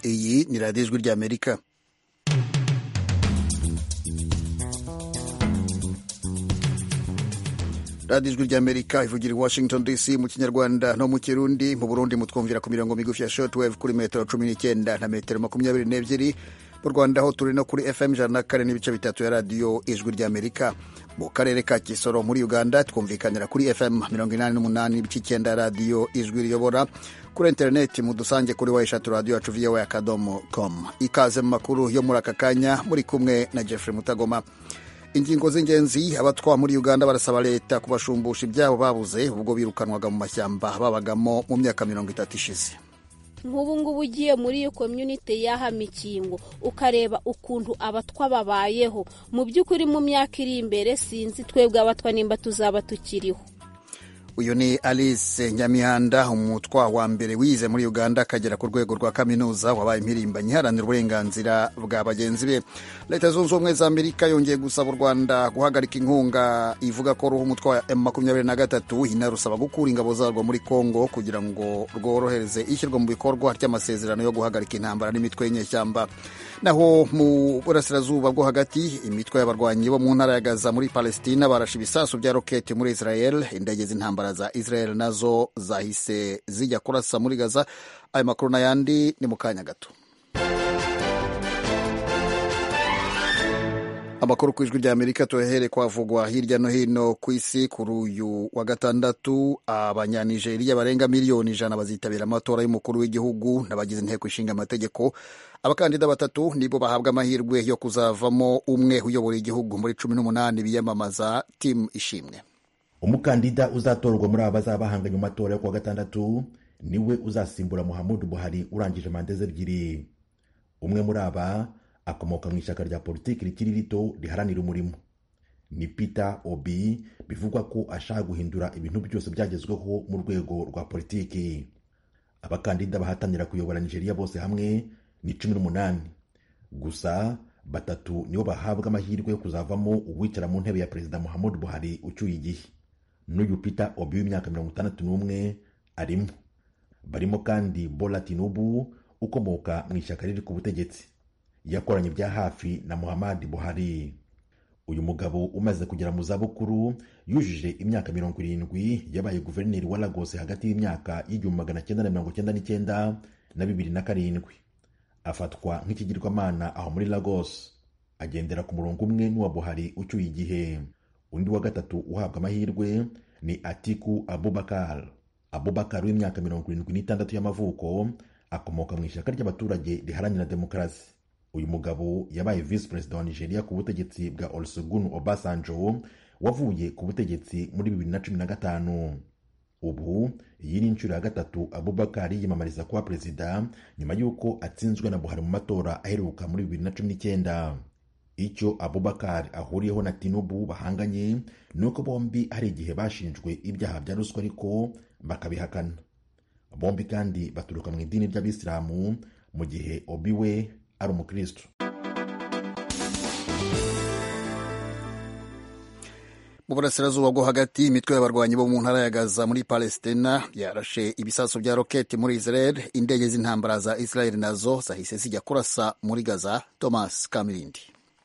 ni radiyo ijwi ry'amerika radiyo ijwi ry'amerika ivugira i washington dc mu kinyarwanda no mu kirundi mu burundi mutwumvira ku mirongo migufi ya shortwave kuri metero cumi n'icyenda na metero makumyabiri n'ebyiri mu rwanda ho turi no kuri fm ijana na kane n'ibice bitatu ya radiyo ijwi ry'amerika mu karere ka kisoro muri uganda twumvikanira kuri fm mirongo inani n'umunani n'ibice icyenda radiyo ijwi riyobora kuri interineti mu dusange kuri wayishatu radiyo yacu voa akadomo com ikaze mu makuru yo muri aka kanya muri kumwe na jeffrey mutagoma ingingo z'ingenzi abatwa muri uganda barasaba leta kubashumbusha ibyabo babuze ubwo birukanwaga mu mashyamba babagamo mu myaka mirongo itatu ishize nk'ubu ngubu ugiye muri iyo komyunite y'aha mikingo ukareba ukuntu abatwa babayeho mu by'ukuri mu myaka iri imbere sinzi twebwe abatwa nimba tuzaba tukiriho uyu ni alice nyamihanda umutwa wa mbere wize muri uganda akagera ku rwego rwa kaminuza wabaye impirimbanyi iharanira uburenganzira bwa bagenzi be leta zunze ubumwe za amerika yongeye gusaba u rwanda guhagarika inkunga ivuga ko ruha umutwa wa emu makumyabiri na gatatu inarusaba gukura ingabo zarwo muri congo kugira ngo rworohereze ishyirwa mu bikorwa ry'amasezerano yo guhagarika intambara n'imitwe y'inyeshyamba naho mu burasirazuba bwo hagati imitwe y'abarwanyi bo mu ntara ya gaza muri palestina barashe ibisasu bya roketi muri israel indege z'intambara za israel nazo zahise zijya kurasa muri gaza ayo makuru n'ayandi ni mu kanya gato amakuru ku ijwi rya amerika tuyahere kwavugwa hirya no hino ku isi kuri uyu wa gatandatu abanyanijeriya barenga miliyoni ijana bazitabira amatora y'umukuru w'igihugu n'abagize inteko ishinga amategeko abakandida batatu nibo bahabwa amahirwe yo kuzavamo umwe uyobora igihugu muri cumi n'umunani biyamamaza timu ishimwe umukandida uzatorwa muri aba bazaba bahanganye mu matora yo kuwa gatandatu niwe uzasimbura muhammadu buhari urangije manda ze ebyiri umwe muri aba akomoka mu ishyaka rya politiki rikiri rito riharanira umurimo ni peter obi bivugwa ko ashaka guhindura ibintu byose byagezweho mu rwego rwa politiki abakandida bahatanira kuyobora nigeria bose hamwe ni cumi n'umunani gusa batatu nibo bahabwa amahirwe yo kuzavamo uwicara mu ntebe ya perezida muhammadu buhari ucyuye igihe n'uyu peter obi w'imyaka mirongo itandatu n'umwe arimo barimo kandi bola tinubu ukomoka mu ishyaka riri ku butegetsi yakoranye bya hafi na muhammad buhari uyu mugabo umaze kugera mu zabukuru yujuje imyaka mirongo irindwi yabaye guverineri wa lagos hagati y'imyaka y'igihumbi magana cyenda na mirongo cyenda n'icyenda na bibiri na karindwi afatwa nk'ikigirwamana aho muri lagos agendera ku murongo umwe n'uwa buhari ucyuye igihe undi wa gatatu uhabwa amahirwe ni atiku abubakar abubakar w'imyaka mirongo irindwi n'itandatu y'amavuko akomoka mu ishyaka ry'abaturage riharanira demokarasi uyu mugabo yabaye visi perezida wa nigeria ku butegetsi bwa olusegun obasanjo wavuye ku butegetsi muri bibiri na cumi na gatanu ubu iyi ni inshuro ya gatatu abubakar yiyamamariza kuba perezida nyuma y'uko atsinzwe na buhari mu matora aheruka muri bibiri na cumi n'icyenda icyo abubakar ahuriyeho na tinubu bahanganye ni uko bombi hari igihe bashinjwe ibyaha bya ruswa ariko bakabihakana bombi kandi baturuka mu idini ry'abisilamu mu gihe obi we ari umukristo mu burasirazuba bwo hagati imitwe y'abarwanyi bo mu ntara ya gaza muri palestina yarashe ibisasu bya roketi muri israel indege z'intambara za israel nazo zahise zijya kurasa muri gaza thomas kamirindi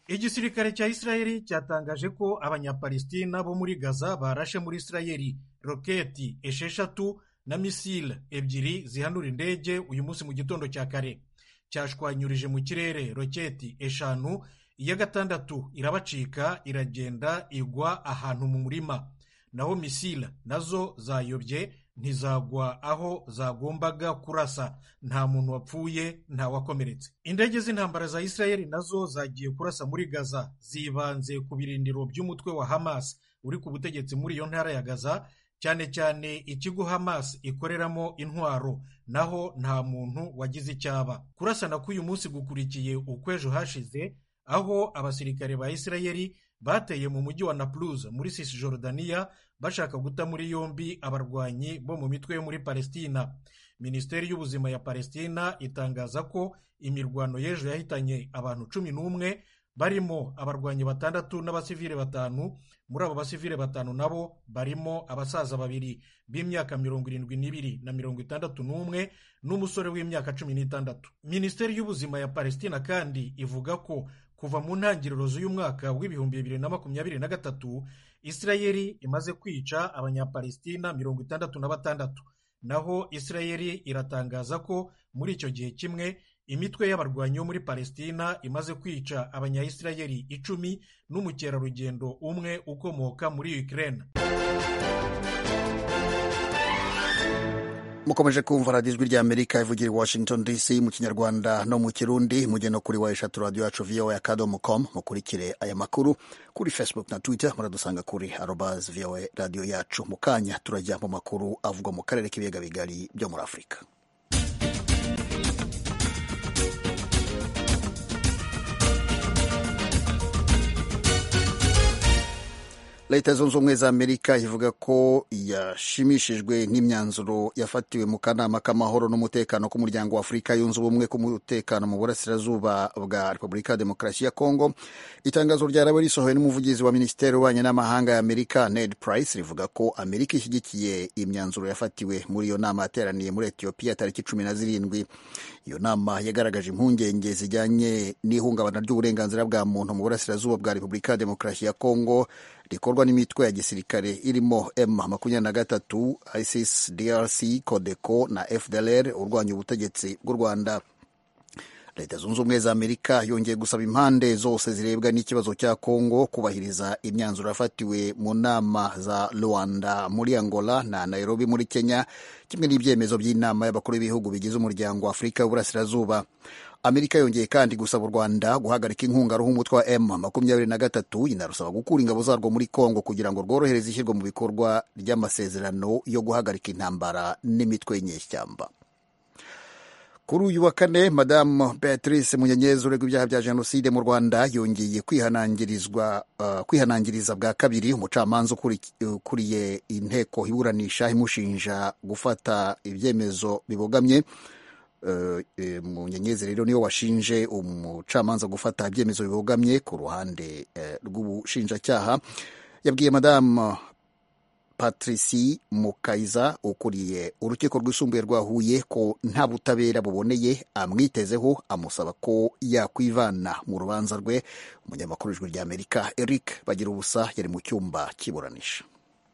igisirikare cya isirayeli cyatangaje ko abanyapalestina bo muri gaza barashe muri isirayeli roketi esheshatu na misile ebyiri zihanura indege uyu munsi mu gitondo cya kare cyashwanyurije mu kirere roketi eshanu iya gatandatu irabacika iragenda igwa ahantu mu murima naho misile nazo zayobye ntizagwa aho zagombaga kurasa nta muntu wapfuye ntawakomeretse indege z'intambara za isirayeli nazo zagiye kurasa muri gaza zibanze ku birindiro by'umutwe wa hamas uri ku butegetsi muri iyo ntara ya gaza cyane cyane ikigo hamas ikoreramo intwaro naho nta muntu wagize icyaba kurasana k'uyu munsi gukurikiye ukw'ejo hashize aho abasirikare ba isirayeli bateye mu mujyi wa napluze muri sisijorudaniya bashaka guta muri yombi abarwanyi bo mu mitwe yo muri palestina minisiteri y'ubuzima ya palestina itangaza ko imirwano y'ejo yahitanye abantu cumi n'umwe barimo abarwanyi batandatu n'abasivile batanu muri abo basivile batanu nabo barimo abasaza babiri b'imyaka mirongo irindwi n'ibiri na mirongo itandatu n'umwe n'umusore w'imyaka cumi n'itandatu minisiteri y'ubuzima ya palestina kandi ivuga ko kuva mu ntangiriro z'uyu mwaka w'ibihumbi bibiri na makumyabiri na gatatu isirayeli imaze kwica abanyapalestina mirongo itandatu na batandatu naho isirayeli iratangaza ko muri icyo gihe kimwe imitwe y'abarwanyi bo muri palestina imaze kwica abanyayisirayeli icumi n'umukerarugendo umwe ukomoka muri ukirere mukomeje kumva radiyo ijwi ry'amerika ivugira i washington dc mu kinyarwanda no mu kirundi mugeno kuri wa eshatu radiyo yacu voa akadomo com mukurikire aya makuru kuri facebook na twitter muradusanga kuri arobaz voa radiyo yacu mu kanya turajya mu makuru avugwa mu karere k'ibiyaga bigari byo muri afurika leta zunze ubumwe za amerika ivuga ko yashimishijwe n'imyanzuro yafatiwe mu kanama k'amahoro n'umutekano k'umuryango wa afurika yunze ubumwe k'umutekano mu burasirazuba bwa repubulika ya demokarasi ya kongo itangazo ryarawe risohowe n'umuvugizi wa minisiteri y'ububanyi n'amahanga ya amerika ned price rivuga ko amerika ishyigikiye imyanzuro yafatiwe muri iyo nama yateraniye muri etiyopiya tariki cumi na zirindwi iyo nama yagaragaje impungenge zijyanye n'ihungabana ry'uburenganzira bwa muntu mu burasirazuba bwa repubulika ya demokarasi ya kongo rikorwa n'imitwe ya gisirikare irimo m makumyabiri na gatatu isis drc codeco na fdlr urwanya ubutegetsi bw'u rwanda leta zunze ubumwe za amerika yongeye gusaba impande zose zirebwa n'ikibazo cya kongo kubahiriza imyanzuro yafatiwe mu nama za rwanda muri angola na nairobi muri kenya kimwe n'ibyemezo by'inama y'abakuru b'ibihugu bigize umuryango wa afurika y'uburasirazuba amerika yongeye kandi gusaba u rwanda guhagarika inkunga ruha umutwe wa m makumyabiri na gatatu inarusaba gukura ingabo zarwo muri congo kugira ngo rworohereze ishyirwa mu bikorwa ry'amasezerano yo guhagarika intambara n'imitwe y'inyeshyamba kuri uyu wa kane madamu beatrice munyenyezi uregwa ibyaha bya jenoside mu rwanda yongeye kwihanangirizwa uh, kwihanangiriza bwa kabiri umucamanza ukuriye inteko iburanisha imushinja gufata ibyemezo bibogamye uh, e, munyenyezi rero niwe washinje umucamanza gufata ibyemezo bibogamye ku ruhande uh, rw'ubushinjacyaha yabwiye madamu patrici mukayiza ukuriye urukiko rwisumbuye rwa huye ko nta butabera buboneye amwitezeho amusaba ko yakwivana mu rubanza rwe umunyamakuru w'ijwi ry'amerika eric bagira ubusa yari mu cyumba cy'iburanisha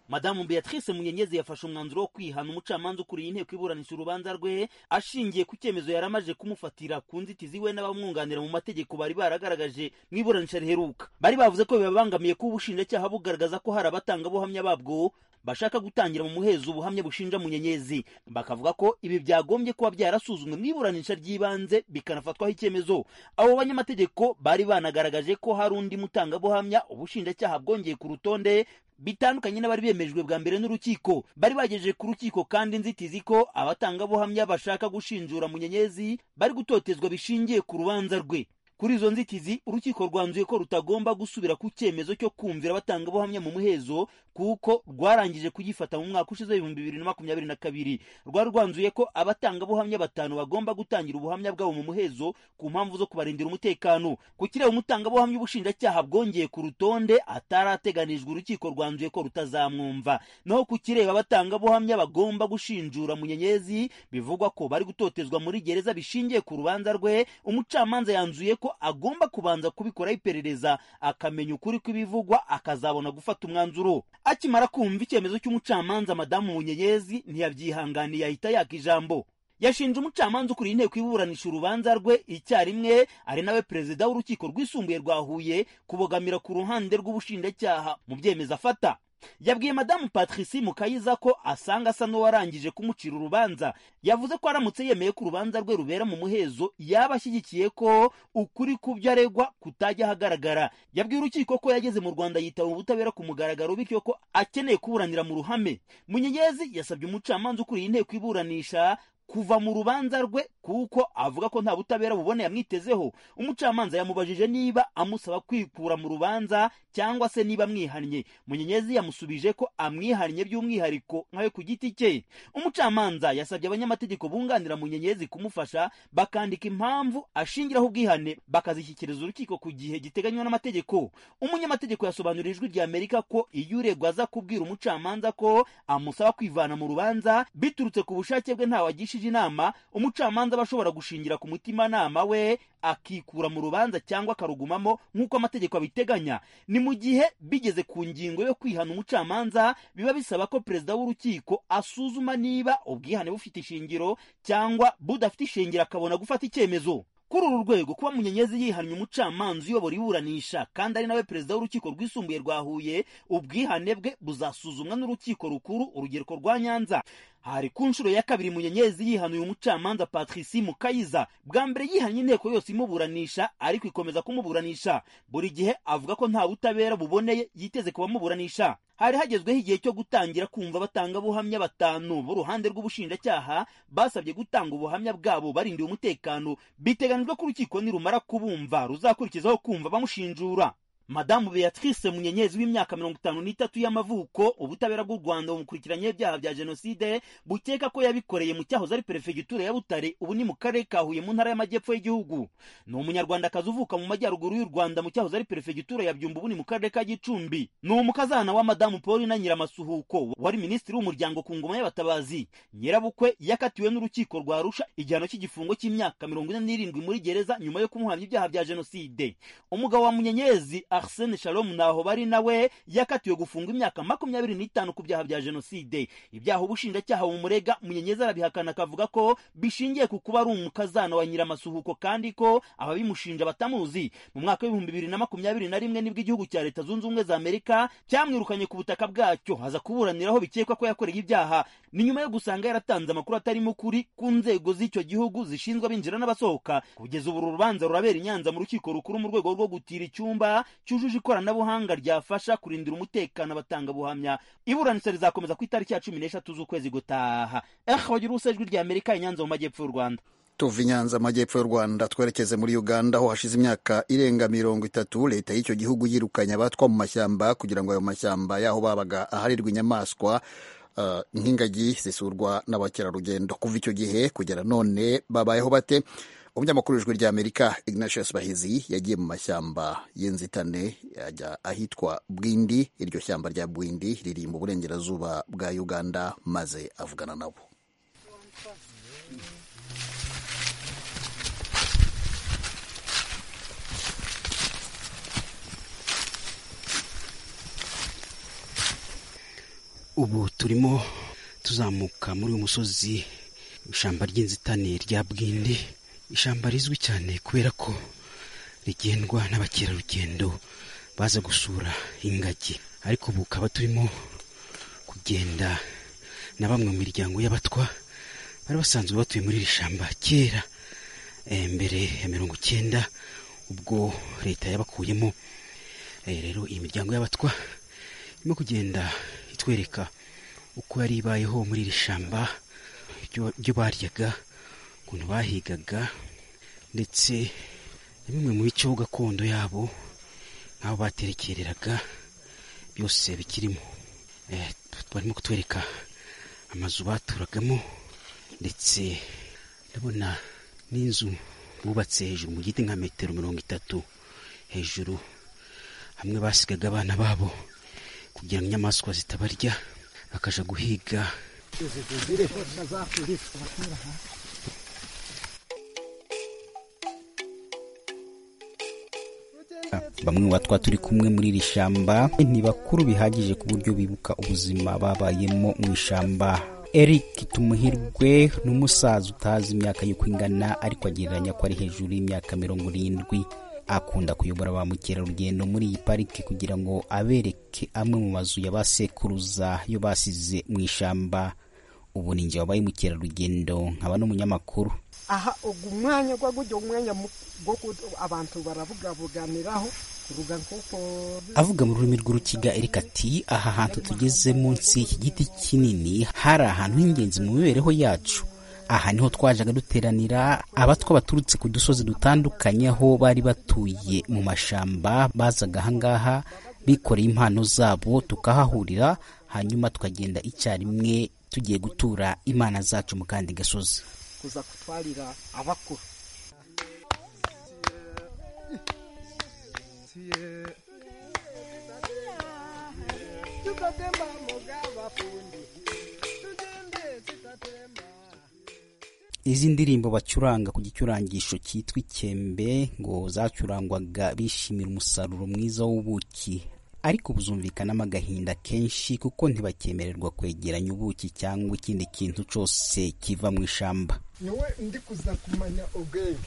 madamu beatrice munyenyezi yafashe umwanzuro wo kwihana umucamanza ukuriye inteko iburanisha urubanza rwe ashingiye ku cyemezo yari amaze kumufatira ku nzitizi we n'abamwunganira mu mategeko bari baragaragaje mu iburanisha riheruka bari bavuze ko bibabangamiye kuba ubushinjacyaha bugaragaza ko hari abatangabuhamya babwo bashaka gutangira mu muhezo ubuhamya bushinja munyenyezi bakavuga ko ibi byagombye kuba byarasuzumwe mu iburanisha ry'ibanze bikanafatwaho icyemezo abo banyamategeko bari banagaragaje ko hari undi mutangabuhamya ubushinjacyaha bwongeye ku rutonde bitandukanye n'abari bemejwe bwa mbere n'urukiko bari bagejeje ku rukiko kandi inzitizi ko abatangabuhamya bashaka gushinjura munyenyezi bari gutotezwa bishingiye ku rubanza rwe kuri izo nzitizi urukiko rwanzuye ko rutagomba gusubira ku cyemezo cyo kumvira abatangabuhamya mu muhezo kuko rwarangije kugifata mu mwaka ushize ibihumbi bibiri na makumyabiri na kabiri rwari rwanzuye ko abatangabuhamya batanu bagomba gutangira ubuhamya bwabo mu muhezo ku mpamvu zo kubarindira umutekano ku kireba umutangabuhamya ubushinjacyaha bwongeye ku rutonde atarateganijwe urukiko rwanzuye ko rutazamwumva naho ku kireba abatangabuhamya bagomba gushinjura munyenyezi bivugwa ko bari gutotezwa muri gereza bishingiye ku rubanza rwe umucamanza yanzuye ko agomba kubanza kubikoraho iperereza akamenya ukuri kw'ibivugwa akazabona gufata umwanzuro akimara kumva icyemezo cy'umucamanza madamu munyenyezi ntiyabyihanganiye ahita yaka ijambo yashinje umucamanza ukuriye inteko iburanisha urubanza rwe icyarimwe ari nawe perezida w'urukiko rwisumbuye rwa huye kubogamira ku ruhande rw'ubushinjacyaha mu byemezo afata yabwiye madamu patrici mukayiza ko asanga asa n'uwarangije kumucira urubanza yavuze ko aramutse yemeye ko urubanza rwe rubera mu muhezo yaba ashyigikiye ko ukuri ku byo aregwa kutajya ahagaragara yabwiye urukiko ko yageze mu rwanda yitaba ubutabera ku mugaragaro bityo ko akeneye kuburanira mu ruhame munyenyezi yasabye umucamanza ukuriye inteko iburanisha kuva mu rubanza rwe kuko avuga ko nta butabera bubone yamwitezeho umucamanza yamubajije niba amusaba kwikura mu rubanza cyangwa se niba amwihannye munyenyezi yamusubije ko amwihannye by'umwihariko nkawe ku giti cye umucamanza yasabye abanyamategeko bunganira munyenyezi kumufasha bakandika impamvu ashingiraho ubwihane bakazishyikiriza urukiko ku gihe giteganywa n'amategeko umunyamategeko yasobanurira ijwi rya amerika ko iyo uregwa aza kubwira umucamanza ko amusaba kwivana mu rubanza biturutse ku bushake bwe ntawagishije inama umucamanza aba ashobora gushingira ku mutimanama we akikura mu rubanza cyangwa akarugumamo nk'uko amategeko abiteganya ni mu gihe bigeze ku ngingo yo kwihana umucamanza biba bisaba ko perezida w'urukiko asuzuma niba ubwihane bufite ishingiro cyangwa budafite ishingiro akabona gufata icyemezo kuri uru rwego kuba munyenyezi yihannye umucamanza uyobora iburanisha kandi ari nawe perezida w'urukiko rwisumbuye rwa huye ubwihane bwe buzasuzumwa n'urukiko rukuru urugereko rwa nyanza hari ku nshuro ya kabiri munyenyezi yihanuye umucamanza patrici mukayiza bwa mbere yihanye inteko yose imuburanisha ariko ikomeza kumuburanisha buri gihe avuga ko nta butabera buboneye yiteze kubamuburanisha hari hagezweho igihe cyo gutangira kumva abatangabuhamya batanu b'uruhande rw'ubushinjacyaha basabye gutanga ubuhamya bwabo barindiwe umutekano biteganijwe ko urukiko nirumara kubumva ruzakurikizaho kumva bamushinjura madamu beatrice munyenyezi w'imyaka mirongo itanu n'itatu y'amavuko ubutabera bw'u rwanda bumukurikiranyweho ibyaha bya jenoside bukeka ko yabikoreye mu cyahoze ari perefegitura ya butare ubu ni mu karere ka huye mu ntara y'amajyepfo y'igihugu ni umunyarwandakazi uvuka mu majyaruguru y'u rwanda mu cyahoze ari perefegitura ya byumba ubu ni mu karere ka gicumbi ni umukazana wa madamu paul na nyiramasuhuko wari minisitiri w'umuryango ku ngoma y'abatabazi nyirabukwe yakatiwe n'urukiko rwa arusha igihano cy'igifungo cy'imyaka mirongo ine n'irindwi muri gereza nyuma yo kumuhamya ibyaha bya jenoside umugabo wa munyenyezi arsene shalom naho bari nawe yakatiwe gufungwa imyaka makumyabiri n'itanu ku byaha bya jenoside ibyaha ubushinjacyaha bumurega munyenyezi arabihakana akavuga ko bishingiye ku kuba ari umukazana wa nyiramasuhuko kandi ko ababimushinja batamuzi mu mwaka w'ibihumbi bibiri na makumyabiri na rimwe nibwo igihugu cya leta zunze ubumwe za amerika cyamwirukanye ku butaka bwacyo haza kuburaniraho bikekwa ko yakoreye ibyaha ni nyuma yo gusanga yaratanze amakuru atarimo ukuri ku nzego z'icyo gihugu zishinzwe abinjira n'abasohoka kugeza ubu urubanda rurabera i nyanza mu rukiko rukuru mu rwego rwo gutira icyumba cyujuje ikoranabuhanga ryafasha kurindira umutekano abatangabuhamya iburanisha rizakomeza ku itariki ya cumi n'eshatu z'ukwezi gutaha eha wagira ijwi rya amerika inyanza mu majyepfo y'u rwanda tuva i nyanza amajyepfo y'u rwanda twerekeze muri uganda aho hashize imyaka irenga mirongo itatu leta y'icyo gihugu yirukanye abatwa mu mashyamba kugira ngo ayo mashyamba yaho babaga aharirwa inyamaswa nk'ingagi zisurwa n'abakerarugendo kuva icyo gihe kugera none babayeho bate umunyamakuru w'ijwi rya amerika ignatius bahizi yagiye mu mashyamba y'inzitane ajya ahitwa bwindi iryo shyamba rya bwindi riri mu burengerazuba bwa uganda maze avugana nabo ubu turimo tuzamuka muri uyu musozi ishyamba ry'inzitane rya bwindi ishyamba rizwi cyane kubera ko rigendwa n'abakerarugendo baza gusura ingagi ariko ubu ukaba turimo kugenda na bamwe mu miryango y'abatwa bari basanzwe batuye muri iri shyamba kera mbere ya mirongo icyenda ubwo leta yabakuyemo rero iyi miryango y'abatwa irimo kugenda itwereka uko yari ibayeho muri iri shyamba ibyo baryaga ukuntu bahigaga ndetse na bimwe mu bice gakondo yabo nk'aho baterekereraga byose bikirimo barimo kutwereka amazu baturagamo ndetse ndabona n'inzu bubatse hejuru mu giti nka metero mirongo itatu hejuru hamwe basigaga abana babo kugira ngo inyamaswa zitabarya bakaja guhiga bamwe mu batwa turi kumwe muri iri shyamba ni bakuru bihagije ku buryo bibuka ubuzima babayemo mu ishyamba eric tumuhirwe ni umusaza utazi imyaka y'uko ingana ariko agereranya ko ari hejuru y'imyaka mirongo irindwi akunda kuyobora ba mukerarugendo muri iyi parike kugira ngo abereke amwe mu mazu ya ba sekuruza yo basize mu ishyamba ubu ni njye wabaye mukerarugendo nkaba n'umunyamakuru aha ugu mwanya gwa gujya umwanya go abantu baravugabuganiraho kuruga nkuko avuga mu rurimi rw'urukiga Eric ati aha hantu tugeze munsi y'iki giti kinini hari ahantu h'ingenzi mu mibereho yacu aha niho twajaga duteranira abatwa baturutse ku dusozi dutandukanye aho bari batuye mu mashamba bazaga ahangaha bikoreye impano zabo tukahahurira hanyuma tukagenda icyarimwe tugiye gutura imana zacu mu kandi gasozi kuza gutwarira abakuru izi ndirimbo bacuranga ku gicurangisho cyitwa ikembe ngo zacurangwaga bishimira umusaruro mwiza w'ubuki ariko buzumvikanamo agahinda kenshi kuko ntibacyemererwa kwegeranya ubuki cyangwa ikindi kintu cyose kiva mu ishamba niwe ndi kuza kumenya ubwenge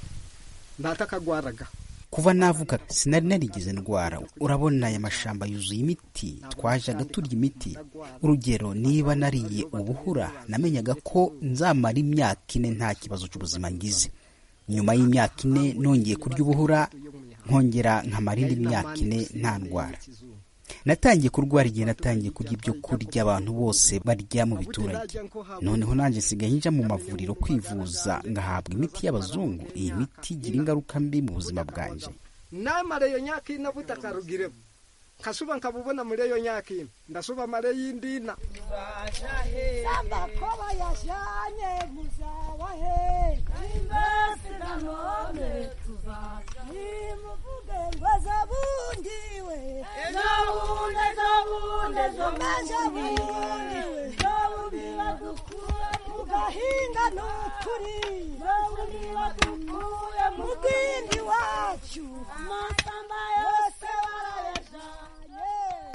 ndatakagwaraga kuva navuka sinari narigeze ndwara urabona aya mashamba yuzuye imiti twajaga turya imiti urugero niba nariye ubuhura namenyaga ko nzamara imyaka ine nta kibazo cy'ubuzima ngize nyuma y'imyaka ine nongeye kurya ubuhura nkongera nkamara indi myaka ine nta ndwara natangiye kurwara igihe natangiye kurya ibyo kurya abantu bose barya mu biturage noneho nanjye nsigaye njya mu mavuriro kwivuza ngahabwa imiti y'abazungu iyi miti igira ingaruka mbi mu buzima bwanjye namara iyo myaka ine butakarugiremo nkasuba nkabubona muri iyo myaka ine ndasuba mare y'indina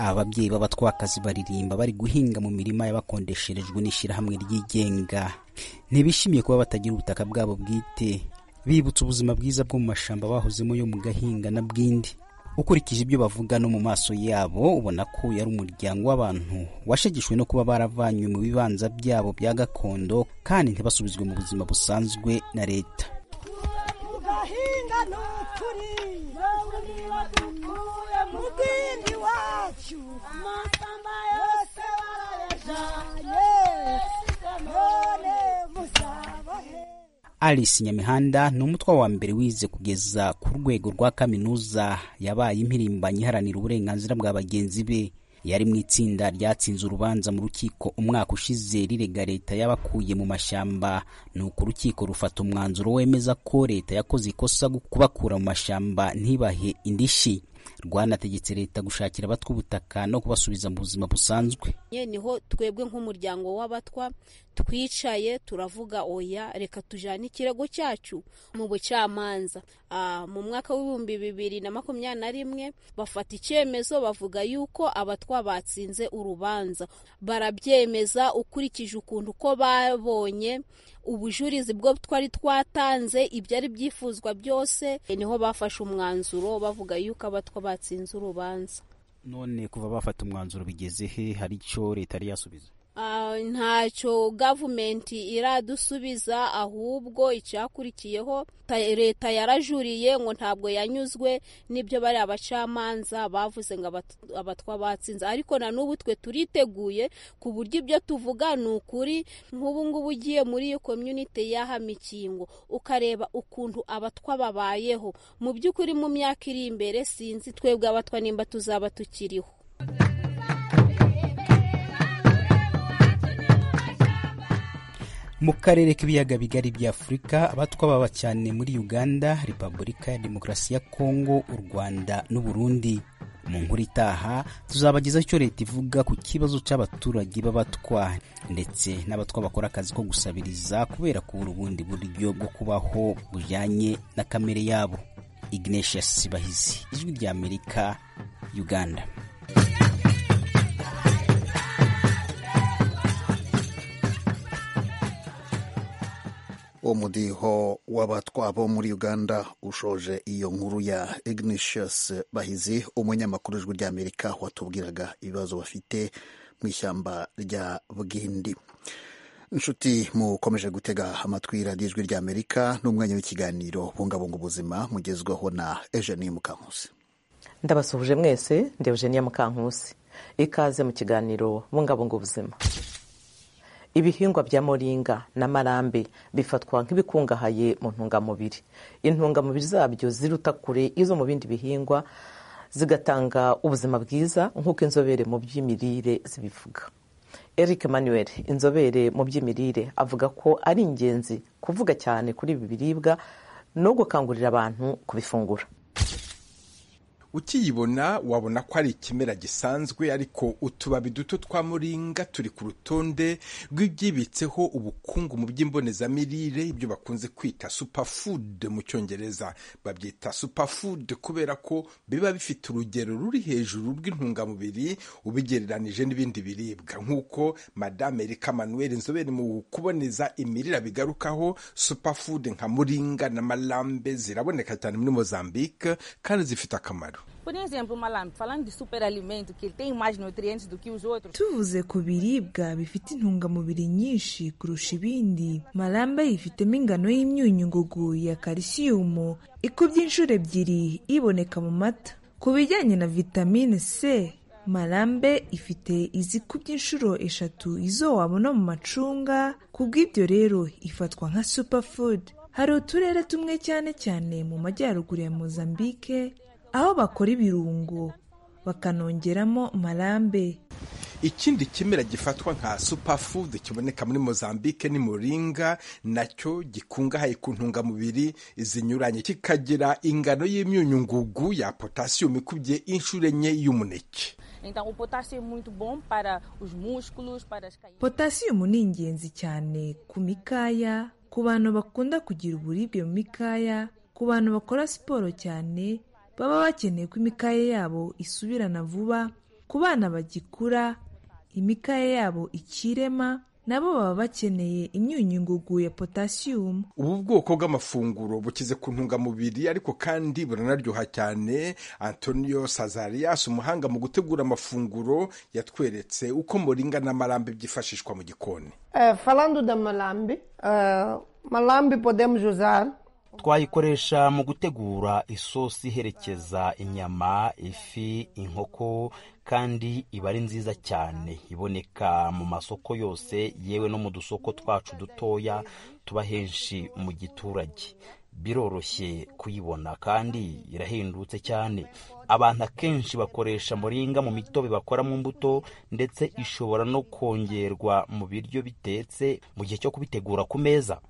ababyeyi b'abatwakazi baririmba bari guhinga mu mirima y'abakondesherejwe n'ishyirahamwe ryigenga ntibishimiye kuba batagira ubutaka bwabo bwite bibutsa ubuzima bwiza bwo mu mashamba bahozemo yo mu gahinga na bwindi ukurikije ibyo bavuga no mu maso yabo ubona ko yari umuryango w'abantu washegeshwe no kuba baravanywe mu bibanza byabo bya gakondo kandi ntibasubizwe mu buzima busanzwe na leta alice nyamihanda ni umutwa wa mbere wize kugeza ku rwego rwa kaminuza yabaye impirimbanyi iharanira uburenganzira bwa bagenzi be yari mu itsinda ryatsinze urubanza mu rukiko umwaka ushize rirega leta y'abakuye mu mashyamba nuko urukiko rufata umwanzuro wemeza ko leta yakoze ikosa kubakura mu mashyamba ntibahe indishyi rwanategetse leta gushakira abatwa ubutaka no kubasubiza mu buzima busanzwe niho twebwe nk'umuryango w'abatwa twicaye turavuga oya reka tujyane ikirego cyacu mu bucamanza mu mwaka w'ibihumbi bibiri na makumyabiri na rimwe bafata icyemezo bavuga yuko abatwa batsinze urubanza barabyemeza ukurikije ukuntu uko babonye ubujurizi bwo twari twatanze ibyari byifuzwa byose niho bafashe umwanzuro bavuga yuko abatwa batsinze urubanza none kuva bafata umwanzuro bigeze he hari icyo leta yari yasubiza ntacyo gavumenti iradusubiza ahubwo icyakurikiyeho leta yarajuriye ngo ntabwo yanyuzwe n'ibyo bari abacamanza bavuze ngo abatwa batsinze ariko na n'ubu twe turiteguye ku buryo ibyo tuvuga ni ukuri nk'ubu ngubu ugiye muri iyo komyunite y'aha mikingo ukareba ukuntu abatwa babayeho mu by'ukuri mu myaka iri imbere sinzi twebwe abatwa nimba tuzaba tukiriho mu karere k'ibiyaga bigari bya afurika abatwa baba cyane muri uganda repubulika ya demokarasi ya kongo u rwanda n'uburundi mu nkuru itaha tuzabagezaho icyo leta ivuga ku kibazo cy'abaturage b'abatwa ndetse n'abatwa bakora akazi ko gusabiriza kubera kubura ubundi buryo bwo kubaho bujyanye na kamere yabo ignatius bahizi ijwi ry'amerika uganda umudiho w'abatwa bo muri uganda ushoje iyo nkuru ya ignatius bahizi umunyamakuru w'ijwi ry'amerika watubwiraga ibibazo bafite mu ishyamba rya bwindi inshuti mukomeje gutega amatwi radiyo ijwi ry'amerika n'umwanya w'ikiganiro bungabunga ubuzima mugezwaho na eugenie mukankusi ndabasuhuje mwese ndi eugenie mukankusi ikaze mu kiganiro bungabunga ubuzima ibihingwa bya moringa na marambe bifatwa nk'ibikungahaye mu ntungamubiri intungamubiri zabyo ziruta kure izo mu bindi bihingwa zigatanga ubuzima bwiza nk'uko inzobere mu by'imirire zibivuga eric manuel inzobere mu by'imirire avuga ko ari ingenzi kuvuga cyane kuri ibi biribwa no gukangurira abantu kubifungura ukiyibona wabona ko ari ikimera gisanzwe ariko utubabi duto twa muringa turi ku rutonde rw'ibyibitseho ubukungu mu by'imbonezamirire ibyo bakunze kwita superfood mu cyongereza babyita superfood kubera ko biba bifite urugero ruri hejuru rw'intungamubiri ubigereranije n'ibindi biribwa nk'uko madame erika manuel inzobere mu kuboneza imirire bigarukaho superfood nka muringa na malambe ziraboneka cyane muri mozambique kandi zifite akamaro Por exemplo, malambe, falando de superalimento, que ele tem mais nutrientes do que os outros. tuvuze ku biribwa bifite intungamubiri nyinshi kurusha ibindi marambe yifitemo ingano y'imyunyungugu ya kalisiyumu ikubye inshuro ebyiri iboneka mu mata ku bijyanye na vitamine c marambe ifite izikubye inshuro eshatu izo wabona mu macunga ku bw'ibyo rero ifatwa nka superfood hari uturere tumwe cyane cyane mu majyaruguru ya mozambique aho bakora ibirungo bakanongeramo marambe ikindi kimera gifatwa nka superfood kiboneka muri mozambique ni muringa nacyo gikungahaye ku ntungamubiri zinyuranye kikagira ingano y'imyunyungugu ya potasiyumu ikubye inshuro enye y'umuneke Então, o potássio é muito bom para os músculos, para as caídas. potasiyumu ni ingenzi cyane ku mikaya ku bantu bakunda kugira uburibwe mu mikaya ku bantu bakora siporo cyane baba bakeneye ko imikaya yabo isubirana vuba ku bana bagikura imikaya yabo ikirema nabo baba bakeneye imyunyungugu ya potasiyumu ubu bwoko bw'amafunguro bukize ku ntungamubiri ariko kandi buranaryoha cyane antonio sazarias umuhanga mu gutegura amafunguro yatweretse uko muringa n'amarambe byifashishwa mu gikoni Eh, falando da malambe, eh, malambe podemos usar twayikoresha mu gutegura isosi iherekeza inyama ifi inkoko kandi iba ari nziza cyane iboneka mu masoko yose yewe no mu dusoko twacu dutoya tuba henshi mu giturage biroroshye kuyibona kandi irahendutse cyane abantu akenshi bakoresha muringa mu mitobe bakora mu mbuto ndetse ishobora no kongerwa mu biryo bitetse mu gihe cyo kubitegura ku meza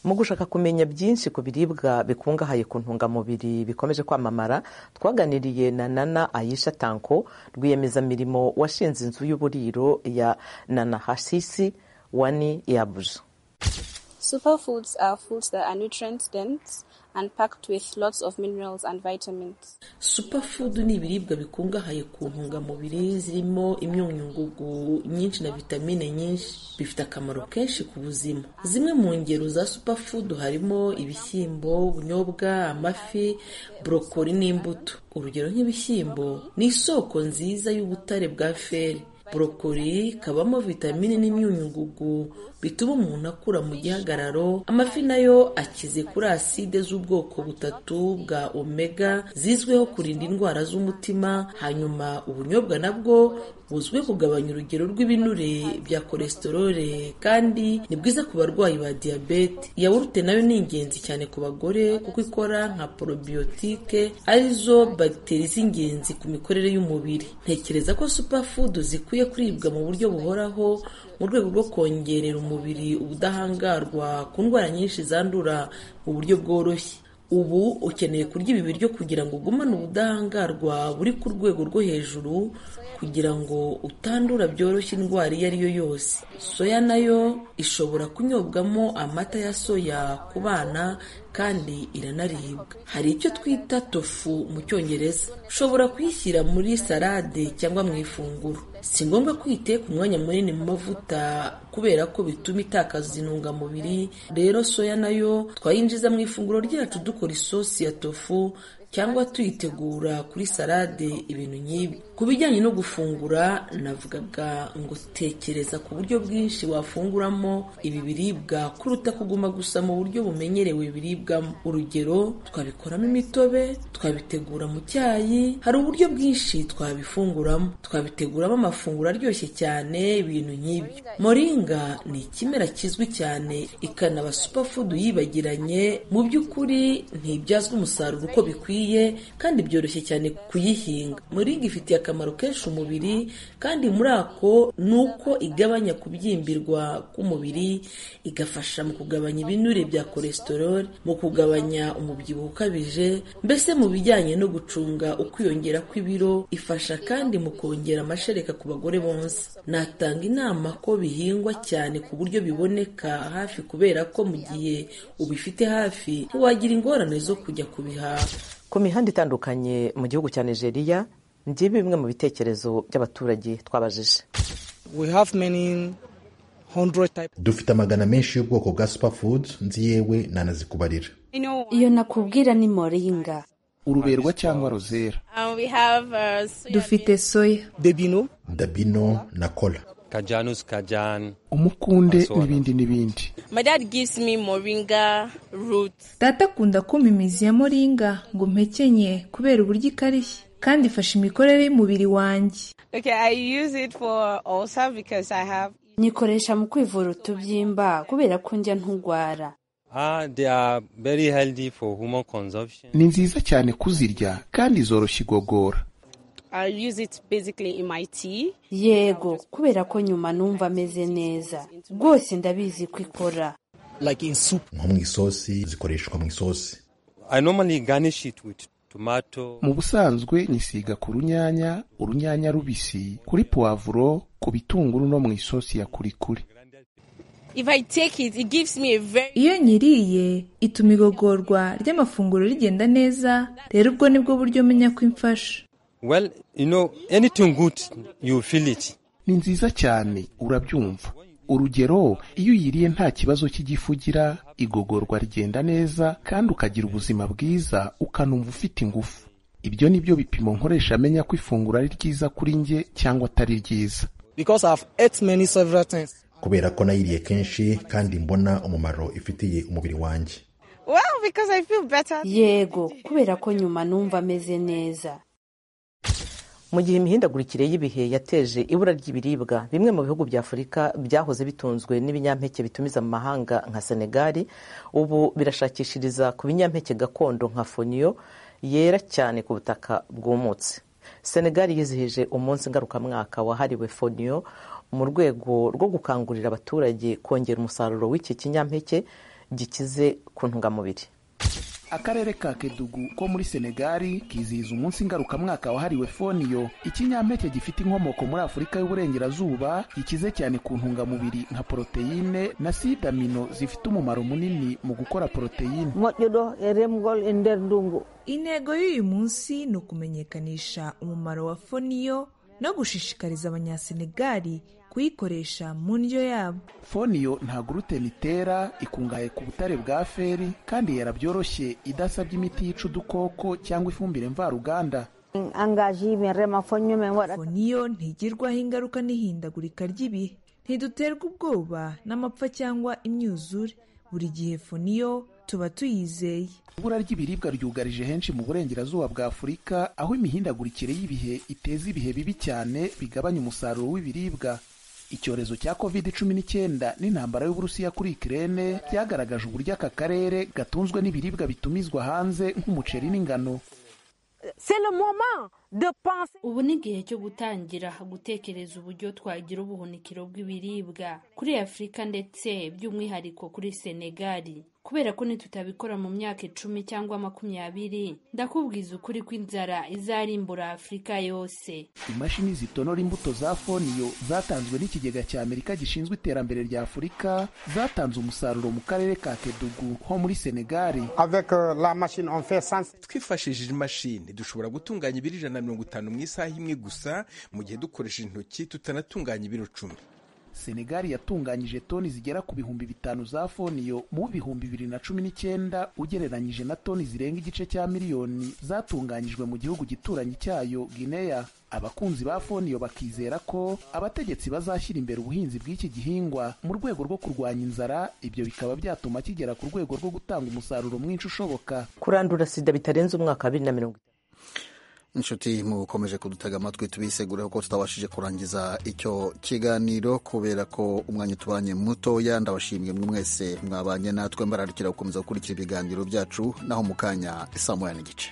mu gushaka kumenya byinshi ku biribwa bikungahaye ku ntungamubiri bikomeje kwamamara twaganiriye na nana ayisha tanko rwiyemezamirimo washinze inzu y'uburiro ya nana hasisi wani yabuja Superfoods are foods that are nutrient dense and packed with lots of minerals and vitamins. superfood ni ibiribwa bikungahaye ku ntungamubiri zirimo imyunyungugu nyinshi na vitamine nyinshi bifite akamaro kenshi ku buzima zimwe mu ngero za superfood harimo ibishyimbo ubunyobwa amafi borokori n'imbuto urugero nk'ibishyimbo ni isoko nziza y'ubutare bwa feri borokori kabamo vitamine n'imyunyungugu bituma umuntu akura mu gihagararo amafi nayo akize kuri aside z'ubwoko butatu bwa omega zizwiho kurinda indwara z'umutima hanyuma ubunyobwa nabwo buzwiho kugabanya urugero rw'ibinure bya kolesitorole kandi ni bwiza ku barwayi ba diyabete yawurute nayo ni ingenzi cyane ku bagore kuko ikora nka porobiyotike arizo bagiteri z'ingenzi ku mikorere y'umubiri ntekereza ko supafudu zikwiye kuribwa mu buryo buhoraho mu rwego rwo kongerera umubiri ubudahangarwa ku ndwara nyinshi zandura mu buryo bworoshye ubu ukeneye kurya ibi biryo kugira ngo ugumane ubudahangarwa buri ku rwego rwo hejuru kugira ngo utandura byoroshye indwara iyo ari yo yose soya nayo ishobora kunyobwamo amata ya soya ku bana kandi iranaribwa hari icyo twita tofu mu cyongereza ushobora kuyishyira muri salade cyangwa mu ifunguro si ngombwa ko uyiteka umwanya munini mu mavuta kubera ko bituma itakaza intungamubiri rero soya nayo twayinjiza mu ifunguro ryacu dukora isosi ya tofu cyangwa tuyitegura kuri salade ibintu nk'ibi ku bijyanye no gufungura navugaga ngo tekereza ku buryo bwinshi wafunguramo ibi biribwa kuruta kuguma gusa mu buryo bumenyerewe biribwamo urugero twabikoramo imitobe twabitegura mu cyayi hari uburyo bwinshi twabifunguramo twabiteguramo amafunguro aryoshye cyane ibintu nk'ibyo moringa ni ikimera kizwi cyane ikanaba superfood yibagiranye mu by'ukuri ntibyazwa umusaruro uko bikwiye kandi byoroshye cyane kuyihinga moringa ifitiye akamaro kenshi umubiri kandi muri ako ni uko igabanya kubyimbirwa k'umubiri igafasha mu kugabanya ibinure bya cholesterol mu kugabanya umubyibuho ukabije mbese mu bijyanye no gucunga ukwiyongera kw'ibiro ifasha kandi mu kongera amashereka ku bagore bonsa natanga inama ko bihingwa cyane ku buryo biboneka hafi kubera ko mu gihe ubifite hafi ntiwagira ingorane zo kujya kubihaha ku mihanda itandukanye mu gihugu cya nigeria ngibi bimwe mu bitekerezo by'abaturage twabajije dufite amagana menshi y'ubwoko bwa superfood nzi yewe nanazikubarira iyo nakubwira ni moringa uruberwa cyangwa rozera dufite soya dabino dabino na kola kajanus kajan umukunde n'ibindi n'ibindi data akunda kuma imizi ya moringa ngo mpekenye kubera uburyo ikarishye kandi ifasha imikorere y'umubiri wanjye nyikoresha mu kwivura utubyimba kubera ko njya ntugwara Ah, they are very healthy for human consumption. ni nziza cyane kuzirya kandi zoroshya igogora yego kubera ko nyuma numva ameze neza rwose ndabizi ko ikora nko mu isosi zikoreshwa mu isosi I normally garnish it with tomato. mu busanzwe nyisiga ku runyanya urunyanya rubisi kuri puwavuro ku bitunguru no mu isosi ya kurikuri iyo nyiriye ituma igogorwa ry'amafunguro rigenda neza rero ubwo nibwo buryo menya ko imfasha Well, you know, anything good, you feel it. ni nziza cyane urabyumva urugero iyo uyiriye nta kibazo cy'igifu ugira igogorwa rigenda neza kandi ukagira ubuzima bwiza ukanumva ufite ingufu ibyo ni byo bipimo nkoresha amenya ko ifunguro ari ryiza kuri njye cyangwa atari ryiza kubera ko nayiriye kenshi kandi mbona umumaro ifitiye umubiri wanjye yego kubera ko nyuma numva ameze neza mu gihe imihindagurikire y'ibihe yateje ibura ry'ibiribwa bimwe mu bihugu bya afurika byahoze bitunzwe n'ibinyampeke bitumiza mu mahanga nka senegali ubu birashakishiriza ku binyampeke gakondo nka foniyo yera cyane ku butaka bwumutse senegali yizihije umunsi ngarukamwaka wahariwe foniyo mu rwego rwo gukangurira abaturage kongera umusaruro w'iki kinyampeke gikize ku ntungamubiri akarere ka kedugu ko muri senegali kizihiza umunsi ngarukamwaka wahariwe foniyo ikinyampeke gifite inkomoko muri afurika y'uburengerazuba gikize cyane ku ntungamubiri nka poroteyine na sidamino zifite umumaro munini mu gukora poroteyine intego y'uyu munsi ni ukumenyekanisha umumaro wa foniyo no gushishikariza abanyasenegali kuyikoresha mu ndyo yabo foniyo nta guruteni itera ikungahaye ku butare bwa feri kandi yera byoroshye idasabye imiti yica udukoko cyangwa ifumbire mvaruganda foniyo ntigirwaho ingaruka n'ihindagurika ry'ibihe ntiduterwa ubwoba n'amapfa cyangwa imyuzure buri gihe foniyo tuba tuyizeye ibura ry'ibiribwa ryugarije henshi mu burengerazuba bwa afurika aho imihindagurikire y'ibihe iteza ibihe bibi cyane bigabanya umusaruro w'ibiribwa icyorezo cya covid cumi n'icyenda n'intambara y'uburusiya kuri ikirere byagaragaje uburyo aka karere gatunzwe n'ibiribwa bitumizwa hanze nk'umuceri n'ingano ubu ni igihe cyo gutangira gutekereza uburyo twagira ubuhunikiro bw'ibiribwa kuri afurika ndetse by'umwihariko kuri senegali kubera ko nitutabikora mu myaka icumi cyangwa makumyabiri ndakubwiza ukuri ko inzara izarimbura afurika yose imashini zitonora imbuto za foniyo zatanzwe n'ikigega cya amerika gishinzwe iterambere rya afurika zatanze umusaruro mu karere ka kedugu ho muri senegali twifashishije imashini dushobora gutunganya ibiro ijana na mirongo itanu mu isaha imwe gusa mu gihe dukoresheje intoki tutanatunganya ibiro icumi senegali yatunganyije toni zigera ku bihumbi bitanu za foniyo mu bihumbi bibiri na cumi n'icyenda ugereranyije na toni zirenga igice cya miliyoni zatunganyijwe mu gihugu gituranyi cyayo gineya abakunzi ba foniyo bakizera ko abategetsi bazashyira imbere ubuhinzi bw'iki gihingwa mu rwego rwo kurwanya inzara ibyo bikaba byatuma kigera ku rwego rwo gutanga umusaruro mwinshi ushoboka kurandura sida bitarenze umwaka wa bibiri na mirongo itatu inshuti mukomeje kudutega amatwi tubisegura ko tutabashije kurangiza icyo kiganiro kubera ko umwanya utubanye mutoya ndabashimye mwe mwese mwabanye natwe mbararikira gukomeza gukurikira ibiganiro byacu naho mu kanya saa moya n'igice